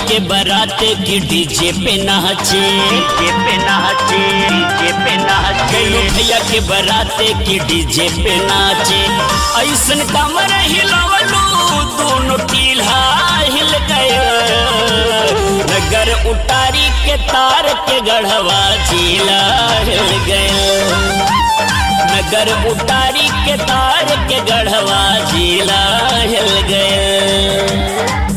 के बराते की डीजे पे नाचे डीजे पे नाचे डीजे पे नाचे गैलू भैया के बराते की डीजे पे नाचे ऐसन कमर हिलवलू दोनों टील्हा हिल गए नगर उतारी के तार के गढ़वा जिला हिल गए नगर उतारी के तार के गढ़वा जिला हिल गए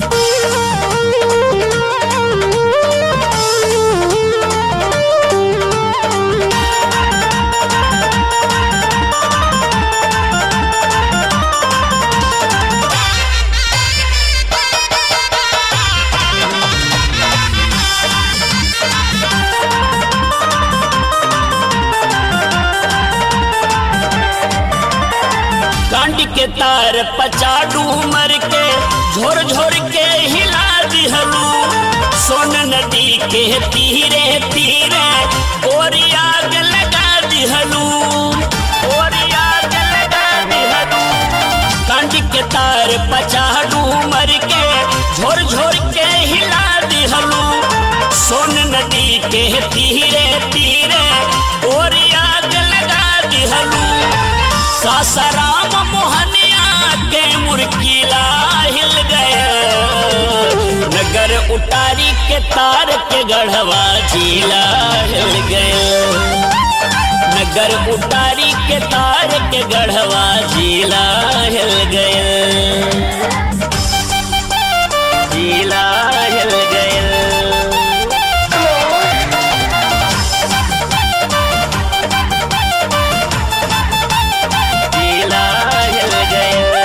कांड के तार पचाडू मर के झोर झोर के हिला दिहलू सोन नदी के तीरे तीरे गोरी आग लगा दिहलू गोरी आग लगा दिहलू कांड के तार पचाडू मर के झोर झोर के हिला दिहलू सोन नदी के तीरे तीरे गोरी आग लगा दिहलू सासाराम मोहनिया के मुर्कीला हिल गए नगर उतारी के तार के गढ़वा जिला हिल गए नगर उतारी के तार के गढ़वा जिला हिल गए जिला हिल गए जिला हिल गए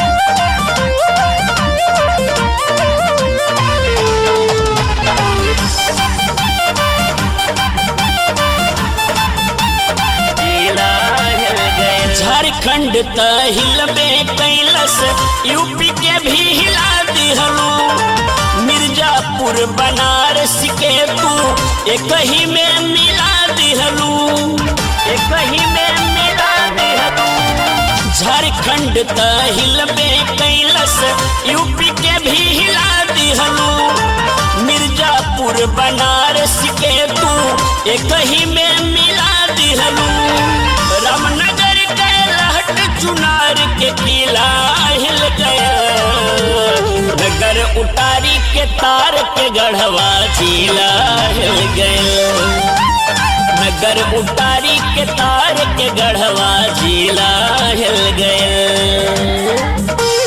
जिला हिल गए झारखंड त हिलबे कैलस यूपी के भी हिला दिहलू मिर्जापुर बनारस के तू एक ही में मिला दिहलू एक ही में मिला दिहलू झारखंड त हिलबे कैलस यूपी के भी हिला दिहलू मिर्जापुर बनारस के तू एक ही में मिला दिहलू रामनगर के लहट चुनार के किला हिल गया नगर उतारी के तार के गढ़वा जिला हिल गया नगर उतारी के तार के गढ़वा जिला हिल गए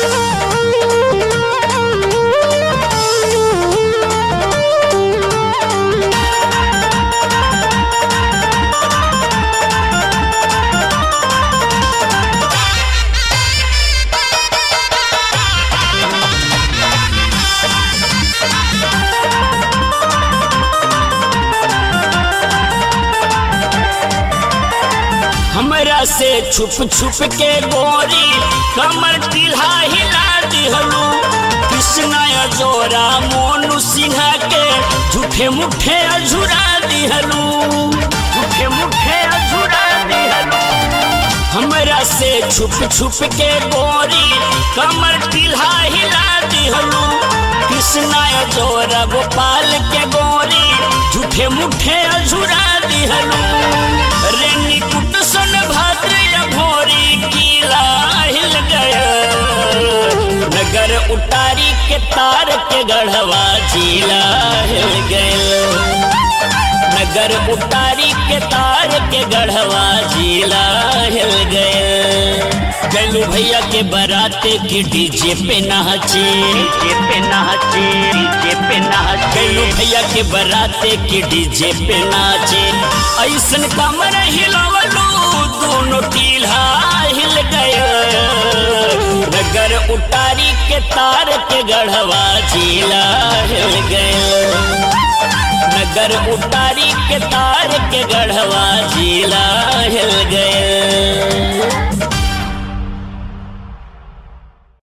हमरा से छुप छुप के गोरी कमर टिल्हा हिला दिहलू कृष्णा जोरा मोनू सिन्हा के झूठे मुठे अझुरा दिहलू झूठे मुठे अझुरा दिहलू हमरा से छुप छुप के गोरी कमर टिल्हा हिला दिहलू कृष्णा जोरा गोपाल के गोरी झूठे मुठे अझुरा दिहलू रेनी कुट सन भद्र भोरी किला हिल गया नगर उतारी के तार के गढ़वा जिला हिल गया नगर उतारी के तार के गढ़वा जिला हिल गए गलू भैया के बराते की डीजे पे नाचे डीजे पे नाचे डीजे पे नाचे गलू भैया के बराते की डीजे पे नाचे ऐसन कमर हिलवलू दोनों टील्हा हिल गए नगर उतारी के तार के गढ़वा जिला हिल गए नगर उतारी के तार के गढ़वा